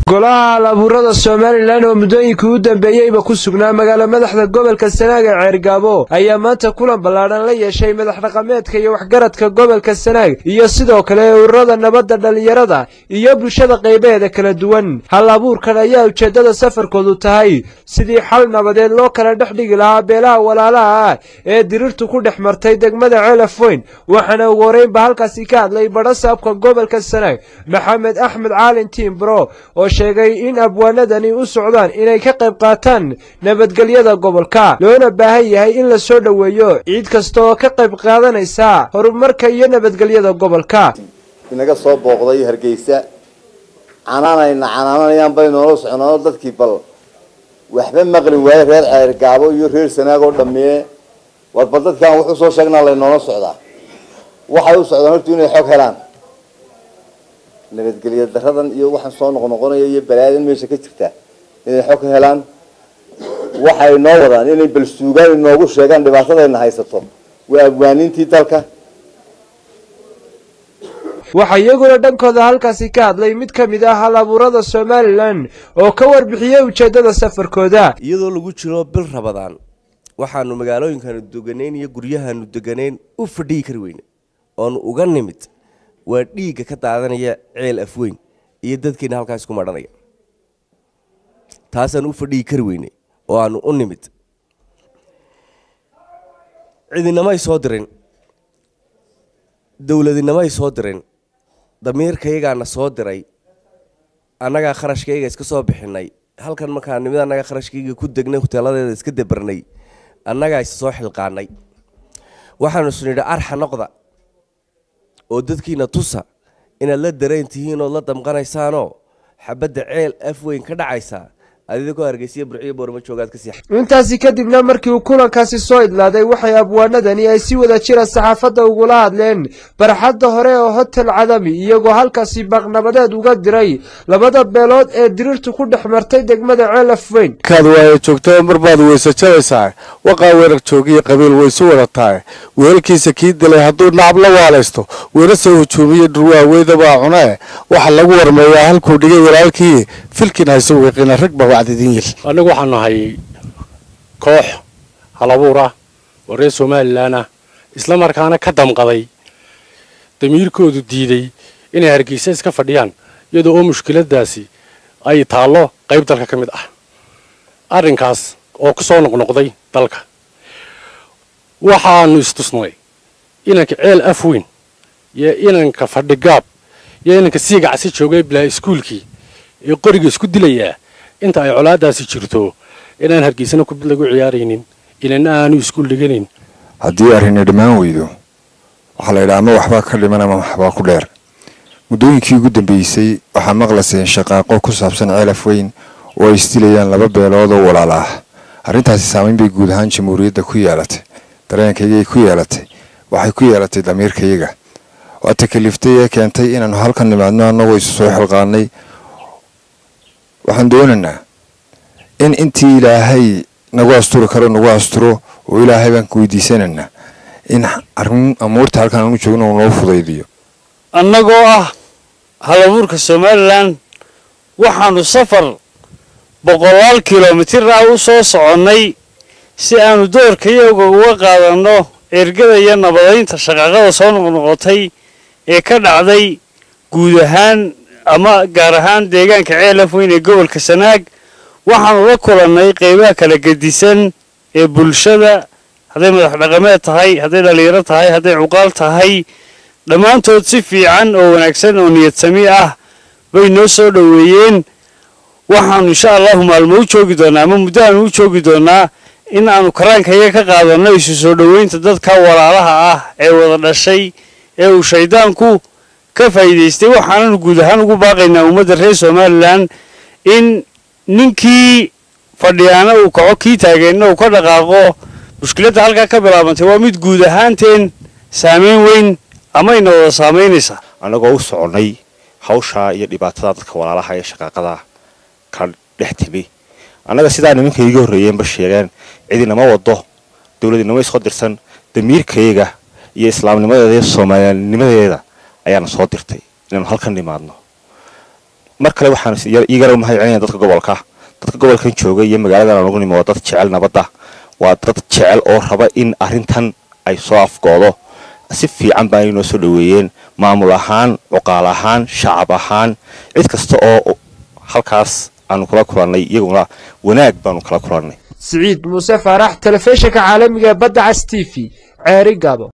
golaha halabuurada somalilan oo muddooyinkii u dambeeyeyba ku sugnaa magaala madaxda gobolka sanaag ee ceergaabo ayaa maanta kulan ballaadhan la yeeshay madax dhaqameedka iyo waxgaradka gobolka sanaag iyo sidoo kale ururada nabadda dhallinyarada iyo bulshada qaybaheeda kala duwan hal abuurkan ayaa ujeeddada safarkoodu tahay sidii xal nabadeed loo kala dhex dhigi lahaa beelaha walaalaha ah ee diriirtu ku dhex martay degmada ceelaf weyn waxaana ugu horreynba halkaasi ka hadlay badhasaabka gobolka sanaag maxamed axmed caalin tiimbro oo sheegay in abwaanadani u socdaan inay ka qayb qaataan nabadgelyada gobolka loona baahan yahay in la soo dhoweeyo ciid kasta oo ka qayb qaadanaysa horumarka iyo nabadgelyada gobolka inaga soo booqday hargeysa canaanayna canaananayaan bay noola soconaano dadkii bal waxba maqli waaye reer ceergaabo iyo reer sanaag oo dhammee war bal dadkaan wuxuu soo sheegnaa laynoola socdaa waxay u socdaan horta inay xog helaan nabadgelya daradan iyo waxaan soo noqnoqonaya iyo balaadan meesha ka jirta inay xog ka helaan waxay noo wadaan inay bal suugaan inoogu sheegaan dhibaatadayna haysato waa abwaaniintii dalka waxaa iyaguna dhankooda halkaasi ka hadlay mid ka mid ah hal abuurada somalilan oo ka warbixiyey ujeeddada safarkooda iyadoo lagu jiro bil rabadaan waxaanu magaalooyinkaanu deganayn iyo guryahaanu deganayn u fadhiyi kari weyne oonu uga nimid waa dhiigga ka daadanaya ceel afweyn iyo dadkeena halkaas ku madhanaya taasaan u fadhiyi kari weyne oo aanu u nimid cidinamay soo dirin dowladinamay soo dirin damiirkayagaana soo diray annagaa kharashkayga iska soo bixinay halkan markaa nimid annagaa kharashkayga ku degnay huteeladeeda iska dabarnay annagaa is soo xilqaanay waxaanu isnidhi arxa noqda oo dadkiina tusa inaad la dareen tihiin ood la damqanaysaanoo xabadda ceel af weyn ka dhacaysaa adigoo hargeysiya burciyo boorma joogaad ka sii intaasi kadibna markii uu kulankaasi soo idlaaday waxay abwaanadani ay si wada jira saxaafadda ugula hadleen barxadda hore oo hotel cadami iyagoo halkaasi baaqnabadeed uga diray labada beelood ee diriirtu ku dhex martay degmada ceelaf weyn kaad waaya joogtaa marbaad weyse jabaysaa waqaa weerar joogiyo qabiil waysu wadataa weelkiisa kii dilay hadduu nacab la waalaysto weerase hujuumiyo dhurwaaweydabaa cunee waxa lagu warmeeyaa halkuu dhigay walaalkii filkin hayse wiiqina rag baa annagu waxaan nahay koox halabuur ah oo reer somalilan ah isla markaana ka damqaday damiirkoodu diiday inay hargeysa iska fadhiyaan iyadoo oo mushkiladaasi ay taallo qayb dalka ka mid ah arrinkaas oo ku soo noqnoqday dalka waxaanu istusnay inanka ceel afweyn iyo inanka fadhigaab iyo inanka siigacsi joogay bilaa iskuulkii ee qoriga isku dilayaa inta ay colaadaasi jirto inaan hargeysana kubid lagu ciyaaraynin inana aanu iskuul dhiganayn haddii arrini dhammaan weydo waxaa la yidhaha ama waxbaa ka dhiman ama waxbaa ku dheer muddooyinkii ugu dambeysay waxaa maqlaseen shaqaaqo ku saabsan ceelaf weyn oo ay isdilayaan laba beelood oo walaal ah arrintaasi saamayn bay guud ahaan jamhuuriyadda ku yeelatay dareenkaygay ku yeelatay waxay ku yeelatay damiirkayaga waa takaliftay ee keentay inaannu halkan nimaadno annagoo isu soo xilqaanay waxaan doonaynaa in intii ilaahay nagu asturi karo nagu asturo oo ilaahay baan ku weydiisanaynaa in arrin amuurta halkan aanu joogno uu noo fudaydiyo annagoo ah halabuurka somalilan waxaanu safar boqolaal kilomitir ah u soo soconnay si aanu doorkayaga uga qaadanno ergada iyo nabadaynta shaqaaqada soo noqnoqotay ee ka dhacday guud ahaan ama gaar ahaan deegaanka ceelaf weyn ee gobolka sanaag waxaanu la kulannay qaybaha kala gedisan ee bulshada hadday madax dhaqameed tahay hadday dhallinyaro tahay hadday cuqaal tahay dhammaantood si fiican oo wanaagsan oo niyad sami ah bay noo soo dhoweeyeen waxaanu insha allahu maalmo u joogi doonnaa ama muddo aanu u joogi doonnaa in aanu karaankayaga ka qaadanno isu soo dhoweynta dadka walaalaha ah ee wada dhashay ee uu shayddaanku ka faa'iidaystay waxaananu guud ahaan ugu baaqaynaa ummadda reer somalilan in ninkii fadhiyaana uu kaco kii taageenna uu ka dhaqaaqo mushkiladda halkaa ka bilaabantay waa mid guud ahaanteen saamayn weyn amayna wada saamaynaysaa annagoo u soconnay hawshaa iyo dhibaatada dadka walaalaha ee shaqaaqada ka dhex timi annaga sidaa nimanka iiga horreeyeenba sheegeen cidinama waddo dowladinimo isoo dirsan damiirkayaga iyo islaamnimadeeda iyo soomaalinimadeeda ayaana soo dirtay inaanu halkan nimaadno mar kale waxaan iigana u mahad celinaya dadka gobolka dadka gobolkan jooga iyo magaaladan aan ugu nimi waa dad jecel nabadda waa dad jecel oo raba in arrintan ay soo afgoodo si fiican baa inoo soo dhoweeyeen maamul ahaan cuqaal ahaan shacab ahaan cid kasta oo halkaas aanu kula kulannay iyaguna wanaag baanu kala kulannay siciid muuse faarax telefishinka caalamiga badda cas t v ceeri gabo